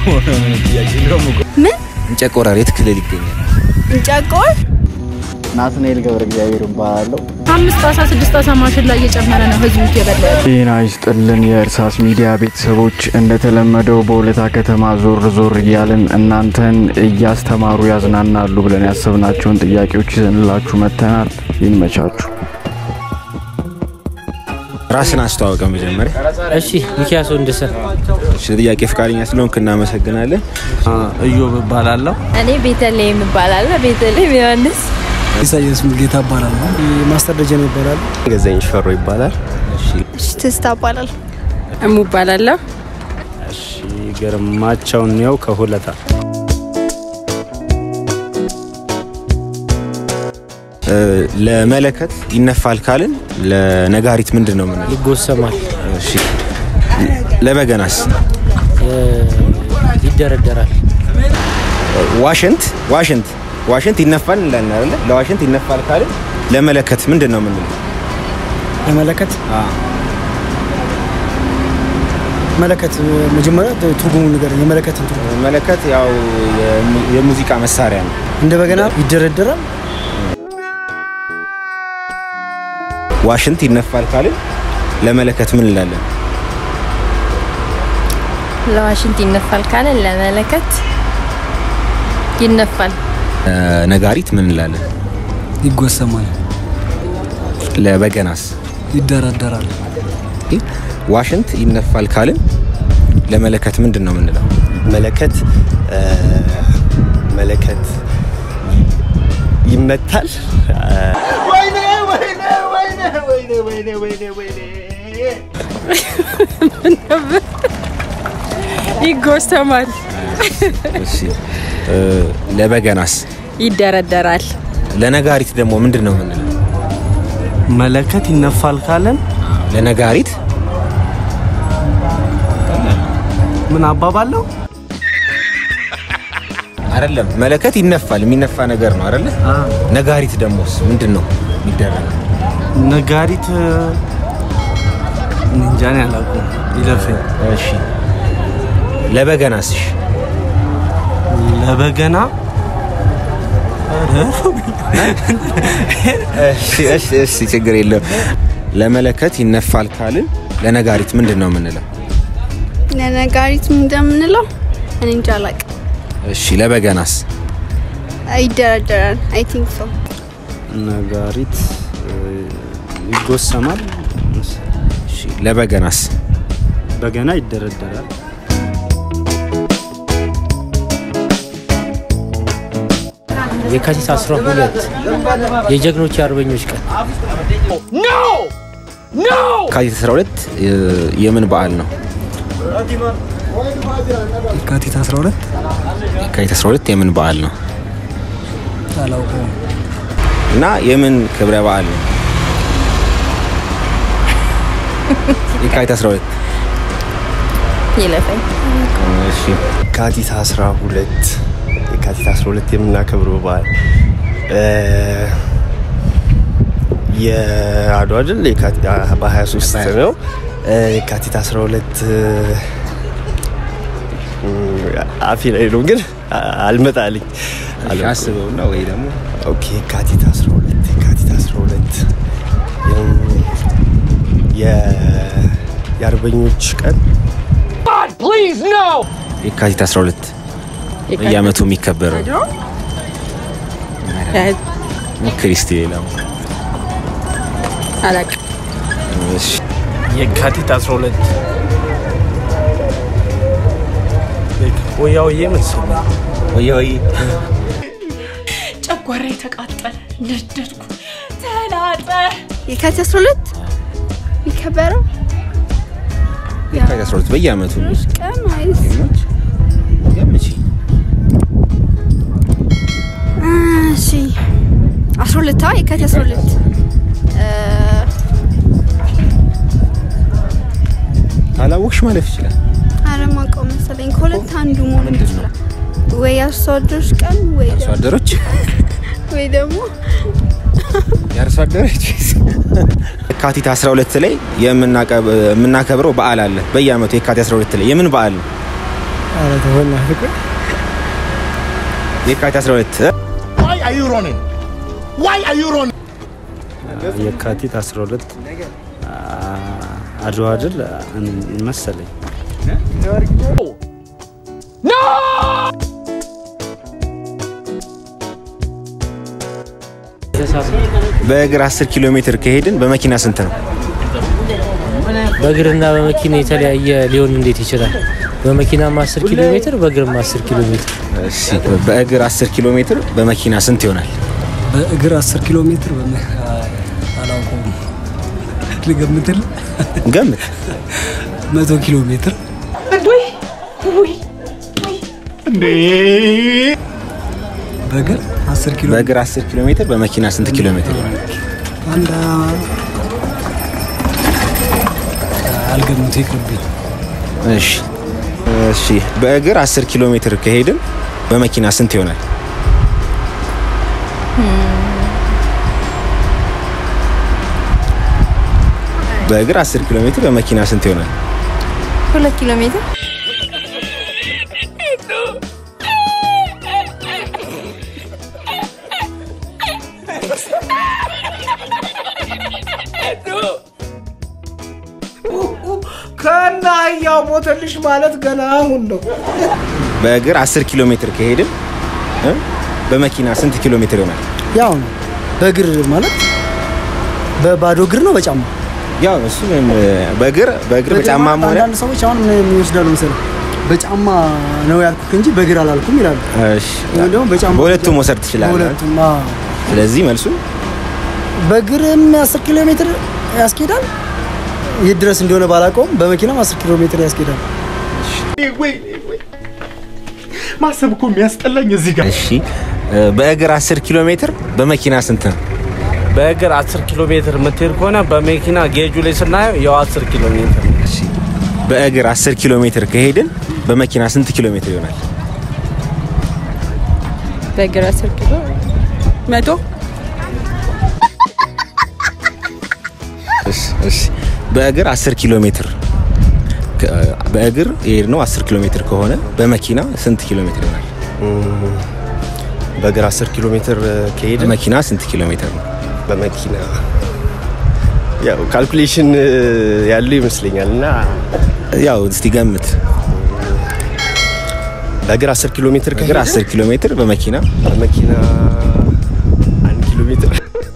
ምን እንጨቆራር የት ክልል ይገኛል? እንጨቆር ናትናኤል ገብረ እግዚአብሔር እባላለሁ። አምስት አሳ ስድስት አሳ ማሽላ እየጨመረ ነው ህዝቡ እየበላ ያለው። ጤና ይስጥልን የእርሳስ ሚዲያ ቤተሰቦች፣ እንደተለመደው በወለታ ከተማ ዞር ዞር እያልን እናንተን እያስተማሩ ያዝናናሉ ብለን ያሰብናቸውን ጥያቄዎች ይዘንላችሁ መጥተናል። ይመቻችሁ። ራስን አስተዋወቀ መጀመሪያ። እሺ ሚኪያስ ወንድሰን ስለ ጥያቄ ፈቃደኛ ስለሆንክ እናመሰግናለን። እዮብ እባላለሁ። እኔ ቤተልሔም እባላለሁ። ቤተልሔም ዮሐንስ ኢሳያስ ሙልጌታ እባላለሁ። ማስተር ደጀን ይባላል። ገዛኝ ሽፈሮ ይባላል። ትስታ እባላለሁ። እሙ እባላለሁ። እሺ ግርማቸው ነው ከሁለታ እ፣ ለመለከት ይነፋል ካልን ለነጋሪት ምንድን ነው የምንለው? ይጎሰማል፣ እሺ ለበገናስ? እ፣ ይደረደራል፣ ዋሽንት ዋሽንት ዋሽንት ይነፋል እንላለን አይደለ? ለዋሽንት ይነፋል ካልን ለመለከት ምንድን ነው የምንለው? ለመለከት መለከት መጀመሪያ ትርጉሙ ነገር የመለከትን ትርጉም መለከት ያው የሙ- የሙዚቃ መሳሪያ ነው። እንደ በገና ይደረደራል። ዋሽንት ይነፋል ካልን ለመለከት ምን እንላለን? ለዋሽንት ይነፋል ካለ ለመለከት ይነፋል። እ፣ ነጋሪት ምን እንላለን? ይጎሰማል፣ ለበገናስ? ይደረደራል። ዋሽንት ይነፋል ካልን ለመለከት ምንድን ነው የምንለው? መለከት እ፣ መለከት ይመታል። ይጎሰማል፣ እሺ እ፣ ለበገናስ? ይደረደራል፣ ለነጋሪት ደግሞ ምንድን ነው የምንለው? መለከት ይነፋል ካለን ለነጋሪት ምን አባባለው? አይደለም መለከት ይነፋል፣ የሚነፋ ነገር ነው አይደለ? ነጋሪት ደግሞስ ምንድን ነው የሚደረገው? ነጋሪት እ፣ እንጃን ያላቁም ይለፈኝ። እሺ ለበገናስ? እሺ ለበገና እሺ እሺ እሺ ችግር የለም። ለመለከት ይነፋል ካልን ለነጋሪት ምንድን ነው የምንለው? ለነጋሪት እንደምንለው እኔ እንጃ አላውቅም። እሺ ለበገናስ? ይደረደራል። አይ ቲንክ ሶ። ነጋሪት እ፣ ይጎሰማል፣ እሺ ለበገናስ? በገና ይደረደራል። የካቲት 12 የጀግኖች የአርበኞች ቀን የካቲት 12 የ- የምን በዓል ነው? የካቲት 12 የካቲት 12 የምን በዓል ነው? አላውቀውም። እና የምን ክብረ በዓል ነው? የካቲት 12 ይለፈኝ። እሺ የካቲት 12 የካቲት 12 የምናከብረው በዓል እ፣ የአድዋ ድል የካቲት በ23 ነው። እ፣ የካቲት 12 እ፣ አፌ ላይ ነው ግን አ- አልመጣልኝ አላውቀውም። አስበውና ወይ ደግሞ ኦኬ የካቲት 12 የካቲት 12 የም- የ- የአርበኞች ቀን የካቲት 12 በየዓመቱ የሚከበረው ክሪስቲ ሌላ አላውቅም። እሺ የካቲት 12 ወያውዬ መሰለኝ ወይ ወይ ጨጓራ የተቃጠለ ነደድኩ፣ ተላጠ። የካቲት 12 የሚከበረው የካቲት 12 በየዓመቱ ቀን ወይስ ገምቺ። እሺ 12 አ የካቲት 12 እ፣ ካላወቅሽ ማለፍ ይችላል። ኧረ የማውቀው መሰለኝ ከሁለት አንዱ መሆን ምንድን ነው? ይችላል። ወይ የአርሶ አደሮች ቀን ወይ አርሶ ደግሞ- አደሮች ወይ ደግሞ የአርሶ አደሮች የካቲት 12 ላይ የምናቀብ- የምናከብረው በዓል አለ። በየዓመቱ የካቲት 12 ላይ የምን በዓል ነው? ኧረ ተው በእናትህ ቆይ። የካቲት 12 የካቲት 12 አድዋ ድል መሰለኝ። በእግር 10 ኪሎ ሜትር ከሄድን በመኪና ስንት ነው? በእግርና በመኪና የተለያየ ሊሆን እንዴት ይችላል? በመኪናም 10 ኪሎ ሜትር በእግርም 10 ኪሎ ሜትር እሺ በእግር 10 ኪሎ ሜትር በመኪና ስንት ይሆናል? በእግር 10 ኪሎ ሜትር በመ አላውቀውም። ልገምትል ገምት። መቶ ኪሎ ሜትር በእግር 10 ኪሎ በእግር 10 ኪሎ ሜትር በመኪና ስንት ኪሎ ሜትር ይሆናል? አንድ አልገምቱ ይቅርብኝ። እሺ እሺ በእግር 10 ኪሎ ሜትር ከሄድን በመኪና ስንት ይሆናል? በእግር 10 ኪሎ ሜትር በመኪና ስንት ይሆናል? ሁለት ኪሎ ሜትር ከና አህያው ሞተልሽ ማለት ገና አሁን ነው። በእግር 10 ኪሎ ሜትር ከሄድን እ? በመኪና ስንት ኪሎ ሜትር ይሆናል? ያው ነው በእግር ማለት በባዶ እግር ነው በጫማ ያው እሱ ምንም በእግር በእግር በጫማም ሆነ አንዳንድ ሰዎች አሁን ምን የሚወስዳሉ መሰለህ በጫማ ነው ያልኩት እንጂ በእግር አላልኩም ይላሉ። እሺ ወይም ደግሞ በጫማ በሁለቱም መውሰድ ትችላለህ። በሁለቱም አዎ። ስለዚህ መልሱ በእግርም 10 ኪሎ ሜትር ያስኬዳል። የት ድረስ እንደሆነ ባላውቀውም በመኪናም 10 ኪሎ ሜትር ያስኬዳል። ማሰብ እኮ የሚያስጠላኝ እዚህ ጋር እሺ እ፣ በእግር 10 ኪሎ ሜትር በመኪና ስንት ነው? በእግር 10 ኪሎ ሜትር የምትሄድ ከሆነ በመኪና ጌጁ ላይ ስናየው ያው 10 ኪሎ ሜትር እሺ በእግር 10 ኪሎ ሜትር ከሄድን በመኪና ስንት ኪሎ ሜትር ይሆናል? በእግር 10 ኪሎ መቶ እሺ እሺ በእግር 10 ኪሎ ሜትር ከ- በእግር የሄድነው 10 ኪሎ ሜትር ከሆነ በመኪና ስንት ኪሎ ሜትር ይሆናል? በእግር 10 ኪሎ ሜትር ከሄደ በመኪና ስንት ኪሎ ሜትር ነው? በመኪና ያው ካልኩሌሽን ያለው ይመስለኛል እና ያው እስቲ ገምት። በእግር 10 ኪሎ ሜትር በእግር ከሄደ 10 ኪሎ ሜትር በመኪና በመኪና አንድ ኪሎ ሜትር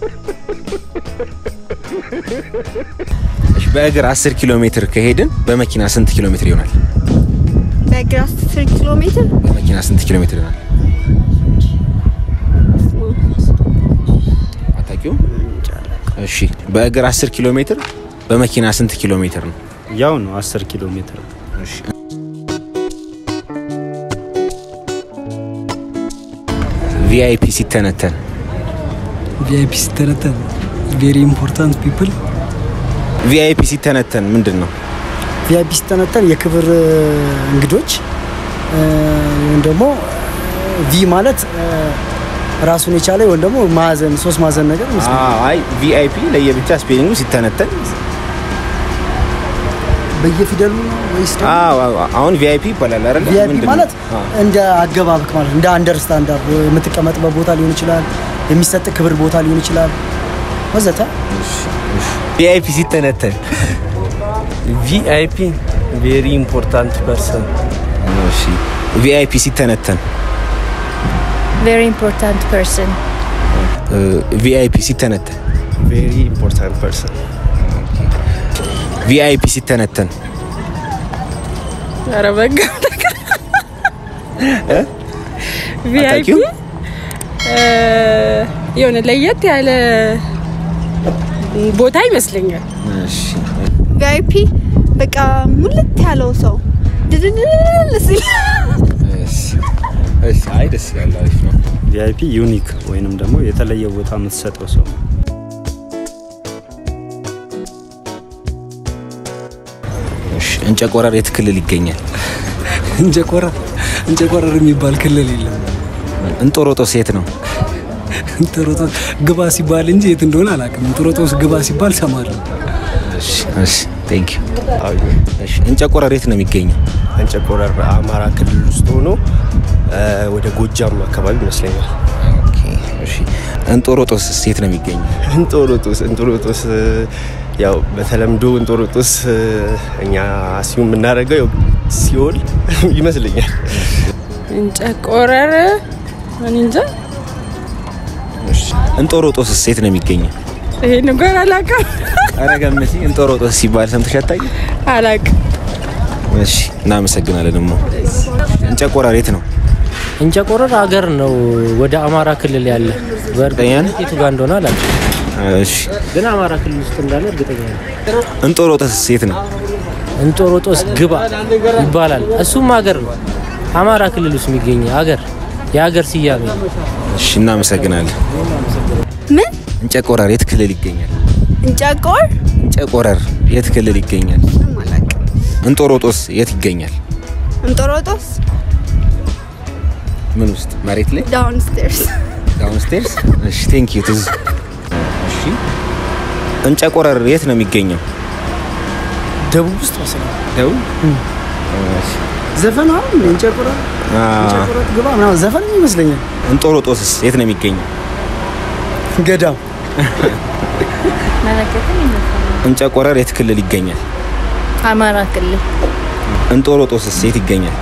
እሺ በእግር 10 ኪሎ ሜትር ከሄድን በመኪና ስንት ኪሎ ሜትር ይሆናል? በእግር 10 ኪሎ ሜትር በመኪና ስንት ኪሎ ሜትር ይሆናል? አታውቂውም? እሺ በእግር 10 ኪሎ ሜትር በመኪና ስንት ኪሎ ሜትር ነው? ያው ነው 10 ኪሎ ሜትር። እሺ ቪአይፒ ሲተነተን ቪአይፒ ሲተነተን ቬሪ ኢምፖርታንት ፒፕል ቪአይፒ ሲተነተን ምንድን ነው? ቪአይፒ ሲተነተን የክብር እ, እንግዶች እ, ወይም ደግሞ ቪ ማለት እ, ራሱን የቻለ ወይም ደግሞ ማዕዘን ሶስት ማዕዘን ነገር ይመስላል። አዎ፣ አይ ቪአይፒ ለየብቻ ስፔሊንጉ ሲተነተን በየፊደሉ ነው ወይስ ደግሞ አዎ፣ አዎ፣ አሁን ቪአይፒ ይባላል አይደል? ቪአይፒ ምንድን ነው? ማለት አዎ። እንደ አገባብክ ማለት እንደ አንደርስታንዳርድ የምትቀመጥበት ቦታ ሊሆን ይችላል፣ የሚሰጥ ክብር ቦታ ሊሆን ይችላል ወዘተ። ቪአይፒ ሲተነተን ቪአይፒ ቬሪ ኢምፖርታንት ፐርሰን እሺ ቪአይፒ ሲተነተን ቬሪ ኢምፖርታንት ፐርሰን ቪአይፒ ሲተነተን ቬሪ ኢምፖርታንት ፐርሰን ቪአይፒ ሲተነተን ኧረ በጋ ቪአይፒ አታውቂውም? የሆነ ለየት ያለ ቦታ ይመስለኛል። እሺ ቪአይፒ በቃ ሙልት ያለው ሰው ድድድል ሲል እሺ እሺ አይ ደስ ይላል አሪፍ ነው ቪአይፒ ዩኒክ ወይንም ደግሞ የተለየ ቦታ የምትሰጠው ሰው እሺ እንጨቆረር የት ክልል ይገኛል እንጨቆራ እንጨቆረር የሚባል ክልል የለም። እንጦሮጦስ የት ነው እንጦሮጦስ ግባ ሲባል እንጂ የት እንደሆነ አላውቅም። እንጦሮጦስ ግባ ሲባል ሰማለሁ። እሺ እሺ ቴንክ ዩ እሺ እንጨቆረር የት ነው የሚገኘው እንጨቆረር በአማራ ክልል ውስጥ ሆኖ እ፣ ወደ ጎጃም አካባቢ ይመስለኛል። ኦኬ፣ እሺ። እንጦሮጦስ የት ነው የሚገኘው? እንጦሮጦስ እንጦሮጦስ እ፣ ያው በተለምዶ እንጦሮጦስ እ፣ እኛ ሲሆን የምናደርገው ያው ሲኦል ይመስለኛል። እንጨቆረር እኔ እንጃ እሺ። እንጦሮጦስ የት ነው የሚገኘው? ይሄ ነገር አላውቅም ኧረ ገምቲ። እንጦሮጦስ ሲባል ሰምተሽ አታውቂም? አላውቅም። እሺ፣ እናመሰግናለን። ደግሞ እንጨቆረር የት ነው? እንጨቆረር ሀገር ነው ወደ አማራ ክልል ያለ። በእርግጠኝነት የቱ ጋር እንደሆነ አላውቅም፣ እሺ። ግን አማራ ክልል ውስጥ እንዳለ እርግጠኛ ነኝ። እንጦሮጦስ የት ነው? እንጦሮጦስ ግባ ይባላል። እሱም ሀገር ነው አማራ ክልል ውስጥ የሚገኝ ሀገር የሀገር ስያሜ ነው። እሺ፣ እናመሰግናለን። ምን እንጨቆረር የት ክልል ይገኛል? እንጨቆር እንጨቆረር የት ክልል ይገኛል? እንጦሮጦስ የት ይገኛል? እንጦሮጦስ ምን ውስጥ? መሬት ላይ ዳውን ስቴርስ ዳውንስቴርስ። እሺ፣ ቴንክ ዩ ትዝ። እሺ፣ እንጨቆረር የት ነው የሚገኘው? ደቡብ ውስጥ መሰለኝ ደቡብ። እሺ። ዘፈን አሁን እንጨቆረር አ፣ እንጨቆረር ግባ ምናምን ዘፈን ይመስለኛል። እንጦሮጦስስ የት ነው የሚገኘው? ገዳም መለከትም እንጨቆረር የት ክልል ይገኛል? አማራ ክልል እንጦሮጦስስ የት ይገኛል?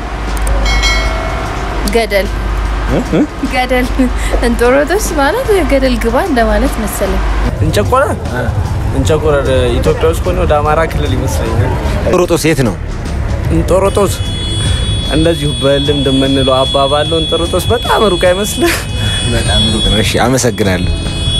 ገደል እ? እ? ገደል እንጦሮጦስ ማለት ገደል ግባ እንደማለት መሰለኝ። እንጨቆረር እንጨቆረር ኢትዮጵያ ውስጥ ሆነ ወደ አማራ ክልል ይመስለኛል። እንጦሮጦስ የት ነው? እንጦሮጦስ እንደዚሁ በልምድ የምንለው አባባል ነው። እንጦሮጦስ በጣም ሩቅ አይመስልህ? በጣም ሩቅ ነው። እሺ፣ አመሰግናለሁ።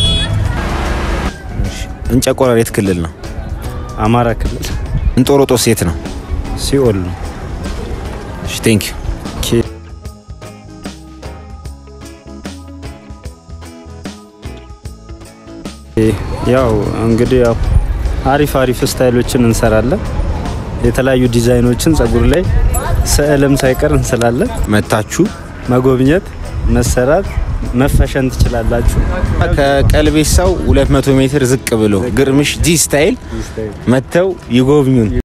እሺ፣ እንጨቆረር የት ክልል ነው? አማራ ክልል እንጦሮጦስ የት ነው? ሲኦል ነው። እሺ፣ ቴንክ ዩ ያው እንግዲህ ያው አሪፍ አሪፍ ስታይሎችን እንሰራለን። የተለያዩ ዲዛይኖችን ጸጉር ላይ ስዕልም ሳይቀር እንስላለን። መታችሁ መጎብኘት፣ መሰራት፣ መፈሸን ትችላላችሁ። ከቀልቤሳው 200 ሜትር ዝቅ ብሎ ግርምሽ ጂ ስታይል መጥተው ይጎብኙን።